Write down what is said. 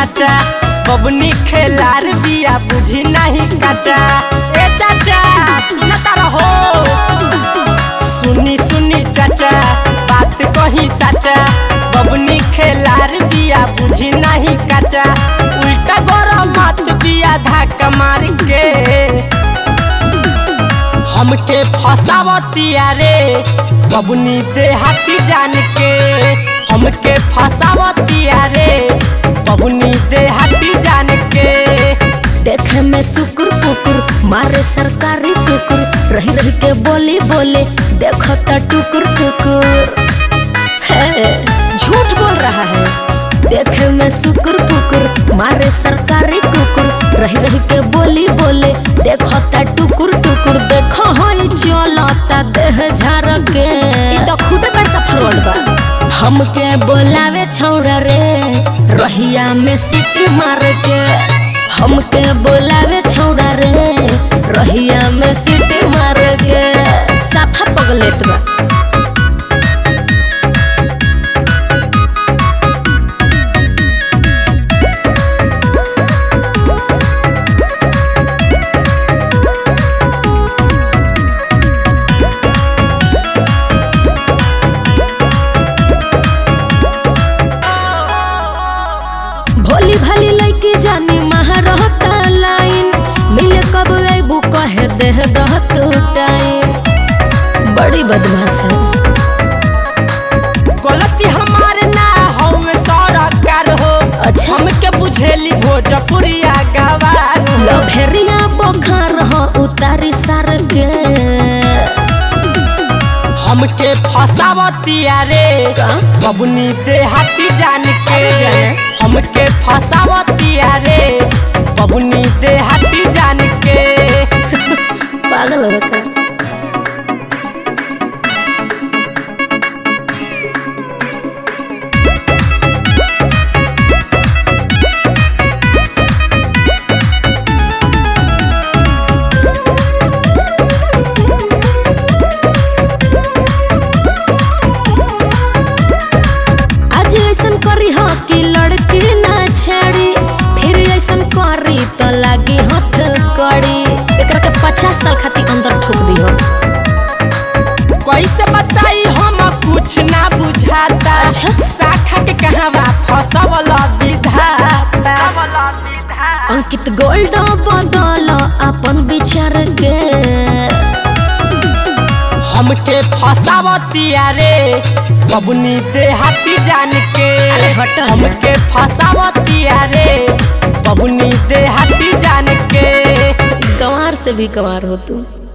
साचा बबनी खेलार बिया बुझी नहीं काचा ए चाचा सुनता रहो सुनी सुनी चाचा बात कही साचा बबनी खेलार बिया बुझी नहीं काचा उल्टा गरम मत बिया धक्का मार के हमके फसावतिया रे बबनी देहाती जान के हमके फसावतिया रे बबनी देहाती जान के देखे में सुकुर पुकुर मारे सरकारी कुकुर रही रही के बोली बोले देखो तो टुकुर टुकुर है झूठ बोल रहा है देखे में सुकुर पुकुर मारे सरकारी कुकुर रही रही के बोली बोले देखो ता टुकुर टुकुर देखो हई चलता देह झार के ई तो खुदे बड़का फ्रॉड बा हमके बोलावे छौड़ा रे रहिया में सीटी मार के हमके बोलावे छौड़ा रे रहिया में सीटी मार के साफा पगलेट बा भोली भाली लड़की जानी महारहता लाइन मिले कब अबू कहे देह दहत टाइम बड़ी बदमाश है गलती हमारे ना हो सरकार हो अच्छा। हमके बुझेली भोजपुरिया गवार हो लभेरिया बखार हो उतारी सार के हमके फसावतिया रे का? बबनी देहाती जान के अरे जाने। हमके फसावतिया रे बबनी देहाती जान के पागल हो का आज ऐसन करी हो कि लड़की ना छेड़ी फिर ऐसन करी तो लागी हथ कड़ी एकरा के पचास साल खातिर अंदर ठोक दी हो कैसे बताई हम कुछ ना बुझाता अच्छा। शाखा के कहवा फसवल विधाता अंकित गोल्ड बदल अपन विचार के हमके फसावतिया रे बबनी देहाती जान के अरे हट ना। हमके फसावतिया रे बबनी देहाती जान के गंवार से भी गंवार हो तू